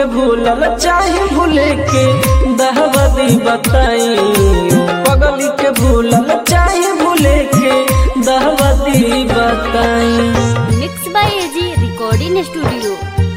के भूलल चाहे भूले के दहबदी बताई पगली के भूलल चाहे भूले के दहबदी बताई mix by AG recording studio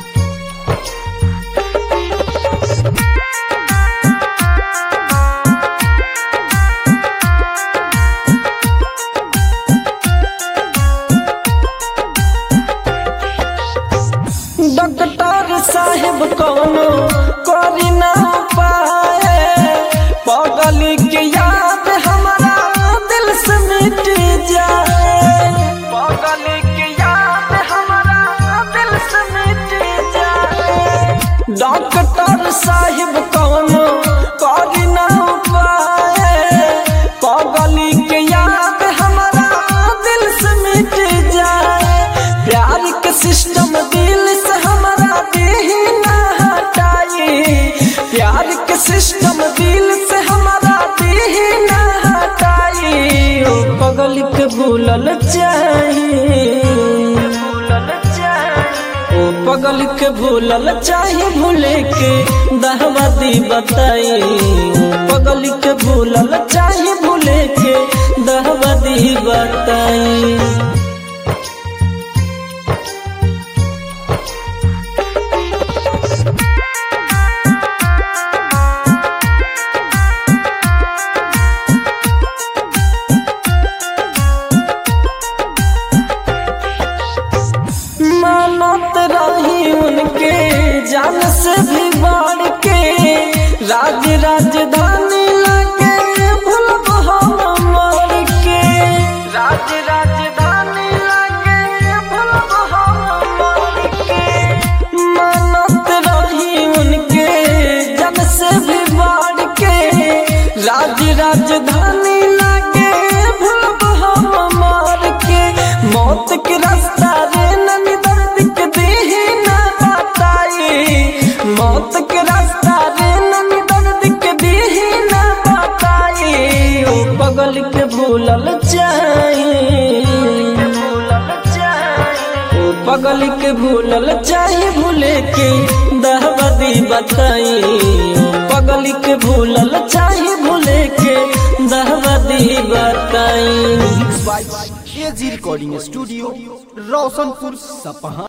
doctor साहेब कौनो करी ना पाए पगली के याद हमारा दिल से मिट जाए पगली के याद हमारा दिल से मिट जाए डॉक्टर साहेब कौनो करी ना पाए पगली के याद हमारा दिल से मिट जाए प्यार के सिस्टम दिल से हमारा दिल ना हटाई प्यार के सिस्टम दिल से हमारा दिल ना हटाई ओ पगल के भूलल चाहिए ओ पगल के भूलल चाहे भूले के दहवादी बताई ओ पगल के भूलल चाहे भूले के दहवादी बताई मानत रही उनके जान से भी बढ़ के राज राजधानी लगे भूलब हम मर के राज राजधानी लगे भूलब हम मर के मानत रही उनके जान से भी बढ़ के राज राजधानी लगे भूलब हम मर के मौत के रास्ता रे ननी दर्द के देह ना बताई मौत के रास्ता रे ननी दर्द के देह ना बताई ओ पगल के भूलल चाहिए ओ पगल के भूलल चाहे भूले के दहबदी बताई ओ पगल के भूलल चाहे भूले के दहबदी बताई एजी रिकॉर्डिंग स्टूडियो रोशनपुर सपहा